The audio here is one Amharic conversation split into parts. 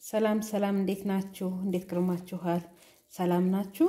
ሰላም ሰላም፣ እንዴት ናችሁ? እንዴት ከርማችኋል? ሰላም ናችሁ?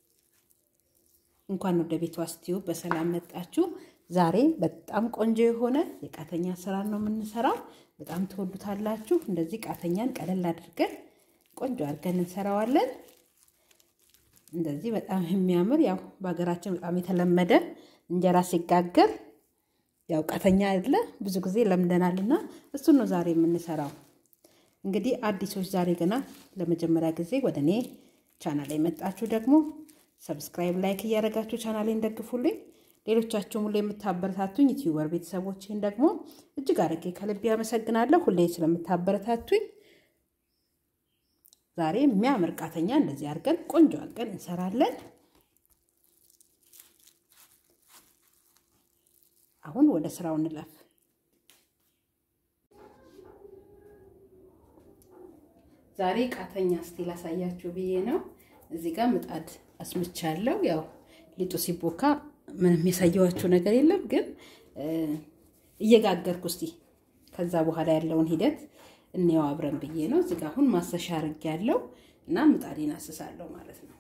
እንኳን ወደ ቤቷ ስቲዩ በሰላም መጣችሁ። ዛሬ በጣም ቆንጆ የሆነ የቃተኛ አሰራር ነው የምንሰራው። በጣም ትወዱታላችሁ። እንደዚህ ቃተኛን ቀለል አድርገን ቆንጆ አድርገን እንሰራዋለን። እንደዚህ በጣም የሚያምር ያው በሀገራችን በጣም የተለመደ እንጀራ ሲጋገር ያው ቃተኛ አይደለ ብዙ ጊዜ ለምደናልና እሱን ነው ዛሬ የምንሰራው። እንግዲህ አዲሶች ዛሬ ገና ለመጀመሪያ ጊዜ ወደ እኔ ቻናል የመጣችሁ ደግሞ ሰብስክራይብ፣ ላይክ እያደረጋችሁ ቻናሌን ደግፉልኝ። ሌሎቻችሁም ሁሌ የምታበረታቱኝ ዩቲዩበር ቤተሰቦችን ደግሞ እጅግ አድርጌ ከልብ ያመሰግናለሁ። ሁሌ ስለምታበረታቱኝ ዛሬ የሚያምር ቃተኛ እንደዚህ አድርገን ቆንጆ አድርገን እንሰራለን። አሁን ወደ ስራው እንለፍ። ዛሬ ቃተኛ ስቲል አሳያችሁ ብዬ ነው። እዚህ ጋር ምጣድ አስምቻለሁ። ያው ሊጡ ሲቦካ ምንም የሳየዋችሁ ነገር የለም፣ ግን እየጋገርኩ እስቲ ከዛ በኋላ ያለውን ሂደት እንየው አብረን ብዬ ነው። እዚህ ጋር አሁን ማሰሻ አርግ ያለው እና ምጣዴን አስሳለሁ ማለት ነው።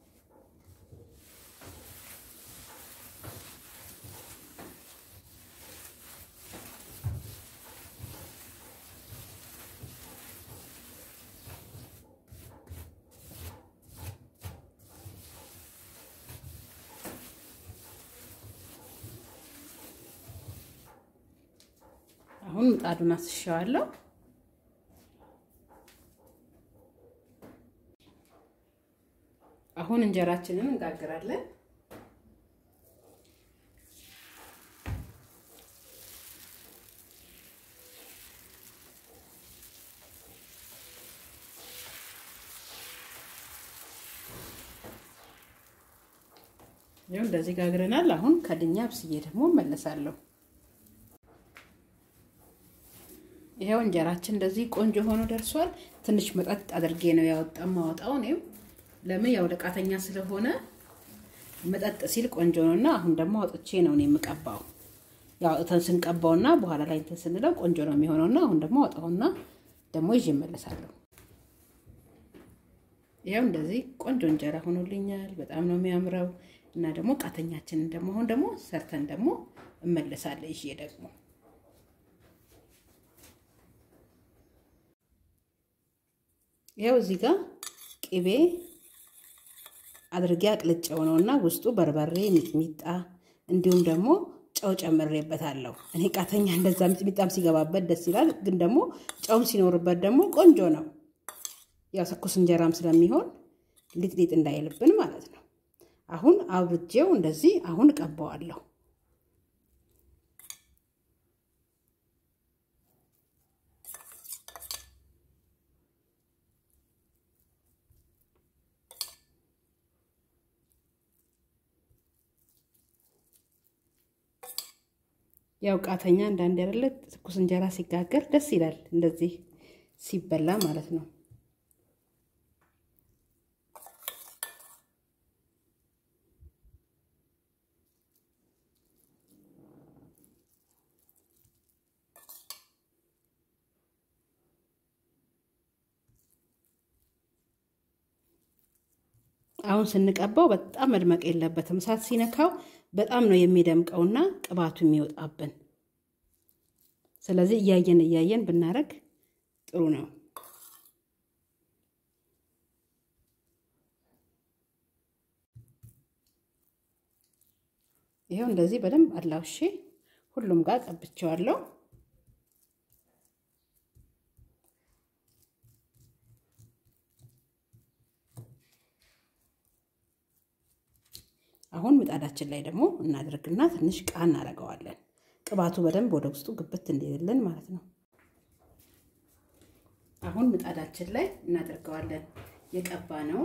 አሁን ምጣዱን አስሻዋለሁ። አሁን እንጀራችንን እንጋግራለን። ይኸው እንደዚህ ጋግረናል። አሁን ከድኛ ብስዬ ደግሞ እመለሳለሁ። ይሄው እንጀራችን እንደዚህ ቆንጆ ሆኖ ደርሷል። ትንሽ መጠጥ አድርጌ ነው ያወጣ ማወጣው ነው። ለምን ያው ለቃተኛ ስለሆነ መጠጥ ሲል ቆንጆ ነውና፣ አሁን ደግሞ አውጥቼ ነው እኔ የምቀባው። ያው እተን ስንቀባውና በኋላ ላይ እንትን ስንለው ቆንጆ ነው የሚሆነውና አሁን ደግሞ አውጣውና ደግሞ ይዤ እመለሳለሁ። ይሄው እንደዚህ ቆንጆ እንጀራ ሆኖልኛል። በጣም ነው የሚያምረው እና ደግሞ ቃተኛችንን ደግሞ አሁን ደግሞ ሰርተን ደግሞ እመለሳለሁ ይዤ ደግሞ ያው እዚህ ጋር ቅቤ አድርጌ አቅልጨው ነው እና ውስጡ በርበሬ፣ ሚጥሚጣ እንዲሁም ደግሞ ጨው ጨምሬበታለሁ። እኔ ቃተኛ እንደዛ ሚጥሚጣም ሲገባበት ደስ ይላል፣ ግን ደግሞ ጨውም ሲኖርበት ደግሞ ቆንጆ ነው። ያው ትኩስ እንጀራም ስለሚሆን ሊጥሊጥ እንዳይልብን ማለት ነው። አሁን አብርጄው እንደዚህ አሁን እቀባዋለሁ። ያው ቃተኛ አንዳንድ ያደለ ትኩስ እንጀራ ሲጋገር ደስ ይላል፣ እንደዚህ ሲበላ ማለት ነው። አሁን ስንቀባው በጣም መድመቅ የለበትም። እሳት ሲነካው በጣም ነው የሚደምቀውና ቅባቱ የሚወጣብን። ስለዚህ እያየን እያየን ብናረግ ጥሩ ነው። ይኸው እንደዚህ በደንብ አላውሼ ሁሉም ጋር ቀብቼዋለሁ። አሁን ምጣዳችን ላይ ደግሞ እናደርግና ትንሽ ቃ እናደርገዋለን። ቅባቱ በደንብ ወደ ውስጡ ግብት እንዲልልን ማለት ነው። አሁን ምጣዳችን ላይ እናደርገዋለን የቀባነውን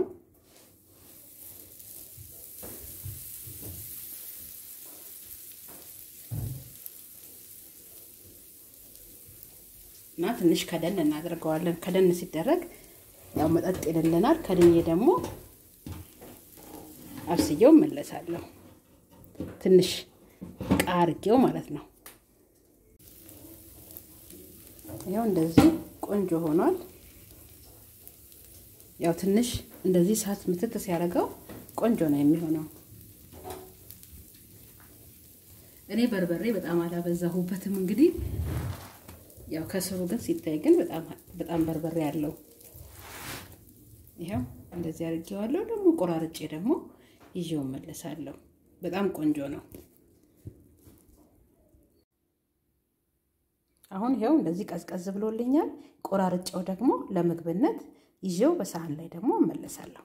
እና ትንሽ ከደን እናደርገዋለን። ከደን ሲደረግ ያው መጠጥ ይልልናል። ከድኜ ደግሞ አብስዬው መለሳለሁ። ትንሽ ቃርጌው ማለት ነው። ይኸው እንደዚህ ቆንጆ ሆኗል። ያው ትንሽ እንደዚህ እሳት ምትት ሲያደርገው ቆንጆ ነው የሚሆነው። እኔ በርበሬ በጣም አላበዛሁበትም። እንግዲህ ያው ከስሩ ግን ሲታይ ግን በጣም በርበሬ አለው። ይኸው እንደዚህ አድርጌዋለሁ። ደግሞ ቆራርጬ ደግሞ ይዤው መለሳለሁ። በጣም ቆንጆ ነው። አሁን ይኸው እንደዚህ ቀዝቀዝ ብሎልኛል። ቆራርጬው ደግሞ ለምግብነት ይዤው በሳህን ላይ ደግሞ እመለሳለሁ።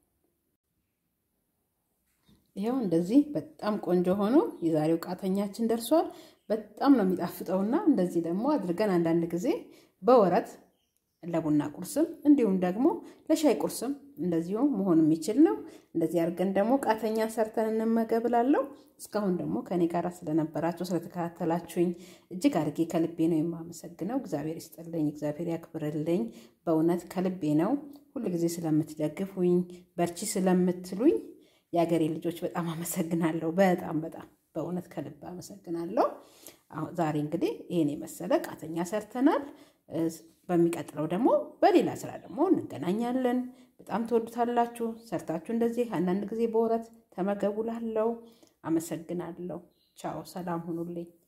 ይኸው እንደዚህ በጣም ቆንጆ ሆኖ የዛሬው ቃተኛችን ደርሷል። በጣም ነው የሚጣፍጠውና እንደዚህ ደግሞ አድርገን አንዳንድ ጊዜ በወረት ለቡና ቁርስም እንዲሁም ደግሞ ለሻይ ቁርስም እንደዚሁ መሆን የሚችል ነው። እንደዚህ አድርገን ደግሞ ቃተኛ ሰርተን እንመገብ እላለሁ። እስካሁን ደግሞ ከኔ ጋር ስለነበራችሁ ስለተከታተላችሁኝ እጅግ አድርጌ ከልቤ ነው የማመሰግነው። እግዚአብሔር ይስጥልኝ፣ እግዚአብሔር ያክብርልኝ። በእውነት ከልቤ ነው ሁል ጊዜ ስለምትደግፉኝ፣ በርቺ ስለምትሉኝ የሀገሬ ልጆች በጣም አመሰግናለሁ። በጣም በጣም በእውነት ከልብ አመሰግናለሁ። ዛሬ እንግዲህ ይሄን የመሰለ ቃተኛ ሰርተናል። በሚቀጥለው ደግሞ በሌላ ስራ ደግሞ እንገናኛለን። በጣም ትወዱታላችሁ። ሰርታችሁ እንደዚህ አንዳንድ ጊዜ በወረት ተመገቡ ላለው አመሰግናለሁ። ቻው፣ ሰላም ሁኑልኝ።